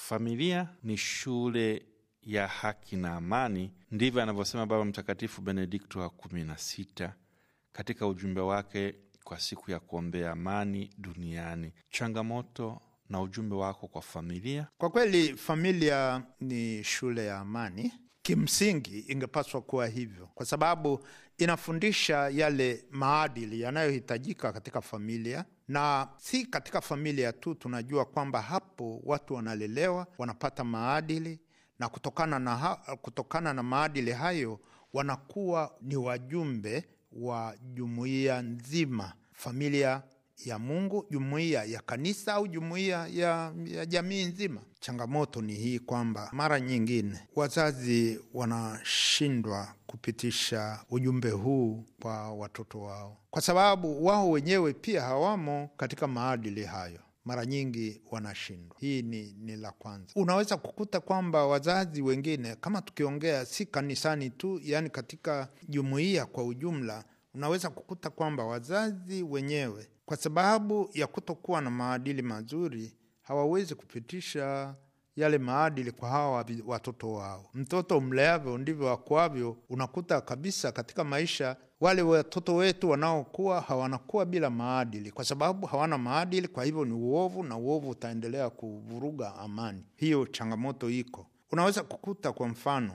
Familia ni shule ya haki na amani, ndivyo anavyosema Baba Mtakatifu Benedikto wa kumi na sita katika ujumbe wake kwa siku ya kuombea amani duniani. Changamoto na ujumbe wako kwa familia. Kwa kweli familia ni shule ya amani. Kimsingi ingepaswa kuwa hivyo, kwa sababu inafundisha yale maadili yanayohitajika katika familia, na si katika familia tu. Tunajua kwamba hapo watu wanalelewa, wanapata maadili na kutokana na, ha, kutokana na maadili hayo wanakuwa ni wajumbe wa jumuiya nzima, familia ya Mungu, jumuiya ya kanisa au jumuiya ya, ya jamii nzima. Changamoto ni hii kwamba mara nyingine wazazi wanashindwa kupitisha ujumbe huu kwa watoto wao, kwa sababu wao wenyewe pia hawamo katika maadili hayo mara nyingi wanashindwa. Hii ni, ni la kwanza. Unaweza kukuta kwamba wazazi wengine, kama tukiongea si kanisani tu, yaani katika jumuiya kwa ujumla, unaweza kukuta kwamba wazazi wenyewe kwa sababu ya kutokuwa na maadili mazuri hawawezi kupitisha yale maadili kwa hawa watoto wao. Mtoto mleavyo ndivyo akuavyo. Unakuta kabisa katika maisha wale watoto wetu wanaokuwa hawanakuwa bila maadili, kwa sababu hawana maadili. Kwa hivyo ni uovu, na uovu utaendelea kuvuruga amani. Hiyo changamoto iko. Unaweza kukuta kwa mfano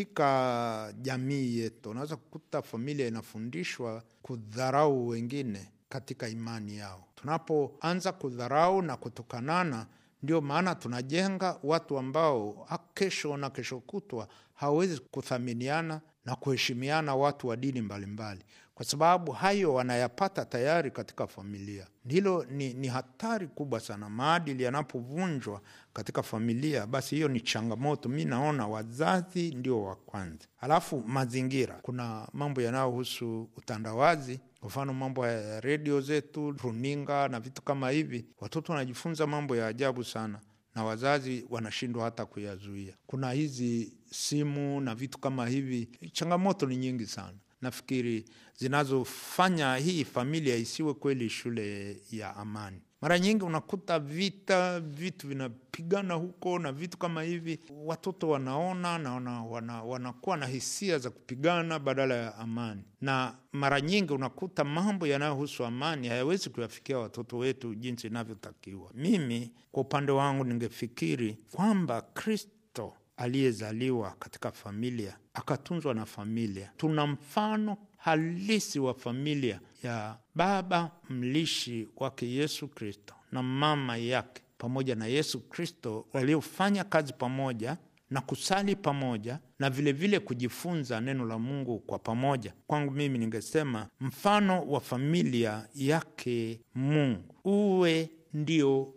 katika jamii yetu, unaweza kukuta familia inafundishwa kudharau wengine katika imani yao. Tunapoanza kudharau na kutukanana ndio maana tunajenga watu ambao kesho na kesho kutwa hawawezi kuthaminiana na kuheshimiana, watu wa dini mbalimbali, kwa sababu hayo wanayapata tayari katika familia. Hilo ni, ni hatari kubwa sana. Maadili yanapovunjwa katika familia, basi hiyo ni changamoto. Mi naona wazazi ndio wa kwanza, halafu mazingira. Kuna mambo yanayohusu utandawazi kwa mfano mambo ya redio zetu, runinga na vitu kama hivi, watoto wanajifunza mambo ya ajabu sana, na wazazi wanashindwa hata kuyazuia. Kuna hizi simu na vitu kama hivi, changamoto ni nyingi sana nafikiri zinazofanya hii familia isiwe kweli shule ya amani. Mara nyingi unakuta vita, vitu vinapigana huko na vitu kama hivi, watoto wanaona na wana, wana, wanakuwa na hisia za kupigana badala ya amani, na mara nyingi unakuta mambo yanayohusu amani hayawezi kuyafikia watoto wetu jinsi inavyotakiwa. Mimi kwa upande wangu ningefikiri kwamba Kristo aliyezaliwa katika familia akatunzwa na familia, tuna mfano halisi wa familia ya baba mlishi wake Yesu Kristo na mama yake pamoja na Yesu Kristo waliofanya kazi pamoja na kusali pamoja na vilevile vile kujifunza neno la Mungu kwa pamoja. Kwangu mimi ningesema mfano wa familia yake Mungu uwe ndio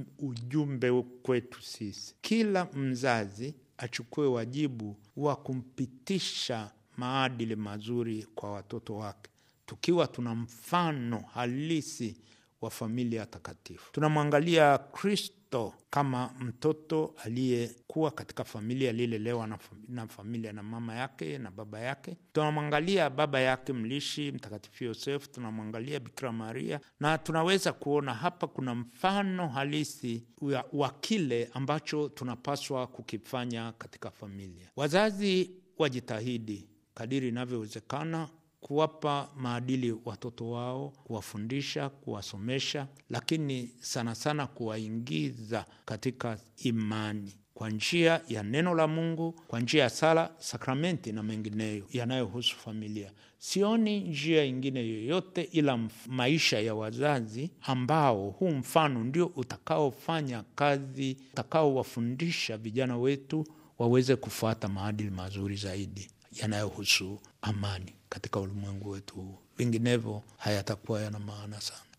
ujumbe kwetu sisi. Kila mzazi achukue wajibu wa kumpitisha maadili mazuri kwa watoto wake, tukiwa tuna mfano halisi wa familia takatifu. Tunamwangalia Kristo kama mtoto aliyekuwa katika familia aliyelelewa na, na familia na mama yake na baba yake. Tunamwangalia baba yake mlishi Mtakatifu Yosefu, tunamwangalia Bikira Maria, na tunaweza kuona hapa kuna mfano halisi wa kile ambacho tunapaswa kukifanya katika familia. Wazazi wajitahidi kadiri inavyowezekana kuwapa maadili watoto wao, kuwafundisha, kuwasomesha, lakini sana sana kuwaingiza katika imani kwa njia ya neno la Mungu, kwa njia ya sala, sakramenti na mengineyo yanayohusu familia. Sioni njia ingine yoyote ila maisha ya wazazi, ambao huu mfano ndio utakaofanya kazi, utakaowafundisha vijana wetu waweze kufuata maadili mazuri zaidi yanayohusu amani katika ulimwengu wetu huu. Vinginevyo hayatakuwa yana maana sana.